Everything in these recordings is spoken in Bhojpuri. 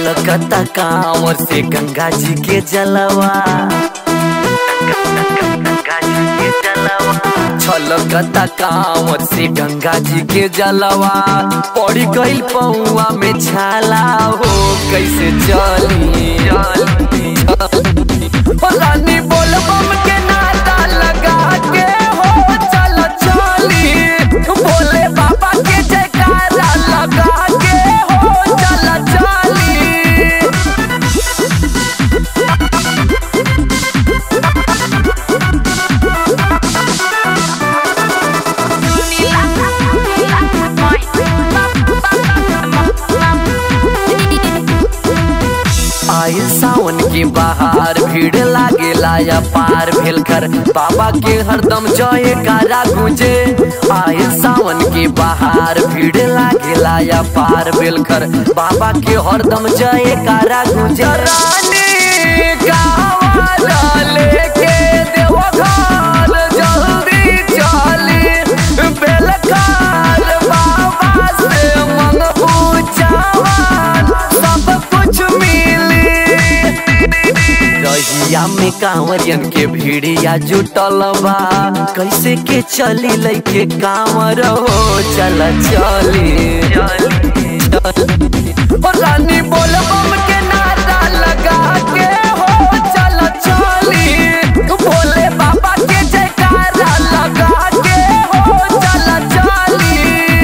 छलकता कांवर से गंगा जी के जलवा गंगा जी के जलवा छलकता कांवर से गंगा जी के जलवा पड़ी गई पौआ में छाला हो कैसे चली ओ रानी बोल बम के नाता लगा के हो चल चली बोले बाबा के जयकारा लगा के हो चल चली आयल सावन के बाहर भीड़ लागेला या पार भेल कर बाबा के हरदम जय कारा गुंजे आयल सावन के बाहर भीड़ लागेला या पार भेल कर बाबा के हरदम जय कारा गुंजे रानी गावाला लेके देवघर जल्दी चली बेलकार बाबा से मन पूछावन सब कुछ मिली रहिया में कांवरियन के भीड़िया जुटल बा कैसे के चली लैके कांवर हो चल चली ओ रानी बोल बम के नारा लगा के हो चल चली भोले बाबा के जयकारा लगा के हो चल चली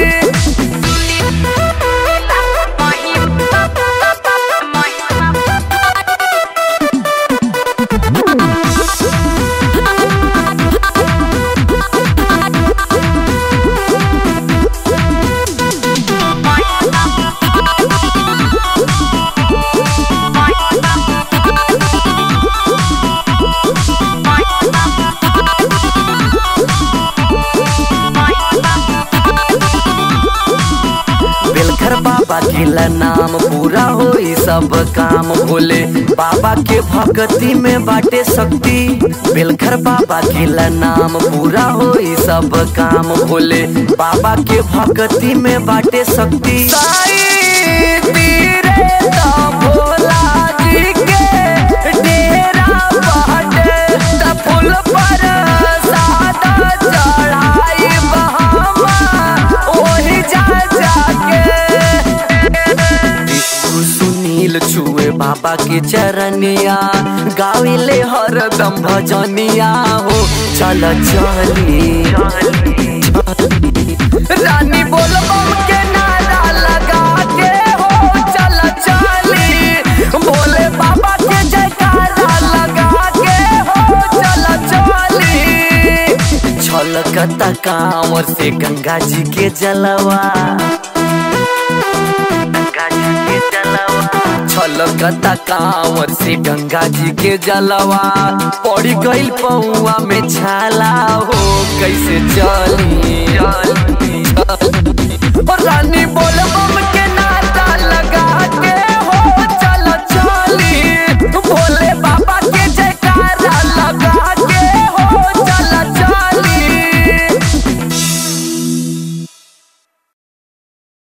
बेलखर बाबा के ला नाम पूरा होई सब काम भोले बाबा के भक्ति में बाटे शक्ति बेलखर बाबा के ला नाम पूरा होई सब काम भोले बाबा के भक्ति में बाटे शक्ति साईं तीरे ता भोला जी के डेरा बाटे ता फूल पर सादा चढ़ाई बहावा ओही जा जाके टिक्कू सुनील छुए बाबा के चरनिया गाविले हरदम भजनिया हो चल चली रानी बोल बम के नारा लगा के हो चल चली बोले बाबा के जयकारा लगा के हो चल चली छलकता कांवर से गंगा जी के जलवा गंगा जी के जलवा छलकता कांवर से गंगा जी के जलवा पड़ी गई पौआ में छाला हो कैसे चली ओ रानी बोल बम